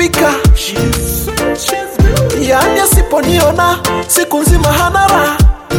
ameumbika yani asiponiona siku nzima hana raha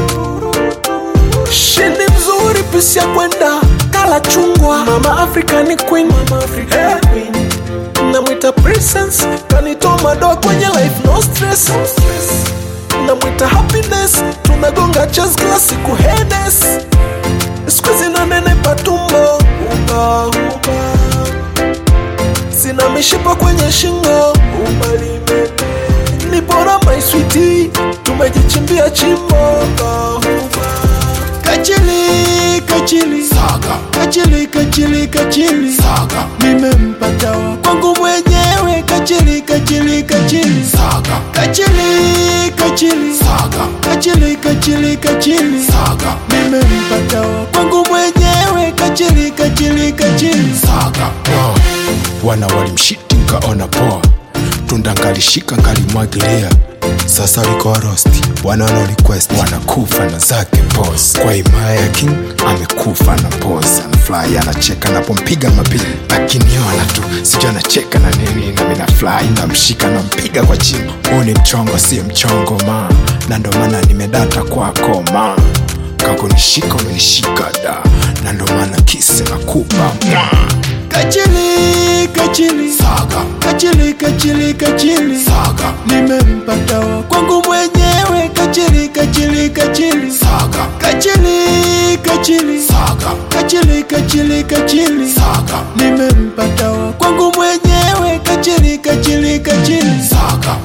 shini mzuri pisi ya kwenda kala chungwa mama african queen, mama african queen. namwita presence kanitoa madoa kwenye life no stress, no stress. namwita happiness tunagonga chess kila siku hedes skuizi na nene patumbo uba, uba. sina mishipa kwenye shingo ubalimete ni bora maiswiti tumejichimbia chimbo uba, uba. Kachili, kachili, Saga, kachili, kachili, kachili, saga, nimempata wa kwangu mwenyewe. Kachili, kachili, kachili, saga, kachili, kachili, saga, kachili, kachili, kachili, saga, nimempata wa kwangu mwenyewe. Kachili, kachili, kachili, saga. Wow. Wana walimshiti nkaona poa, tunda nkalishika nkalimwagilia sasa liko rosti, wana wana request wanakufa na zake pos. Kwa himaya ya king amekufa na pos, anafly anacheka napompiga mapili, akiniona tu sijui anacheka na nini, na mina fly namshika nampiga kwa chini. Huu ni mchongo, si mchongo ma, na ndo maana nimedata kwako ma, kakunishika umenishika da, na ndo maana kisi nakupa mwa. kachili, kachili, Saga, kachili, kachili, kachili, saga, nimempata wa kwangu mwenyewe. Kachili, kachili, kachili, saga, kachili, kachili, saga, kachili, kachili, kachili, saga, nimempata wa kwangu mwenyewe. Kachili, kachili, kachili, saga.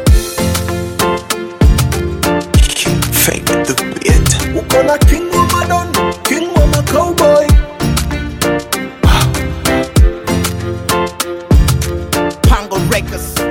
Fake the beat. uko na king wa madon king wa macowboy Pango Records.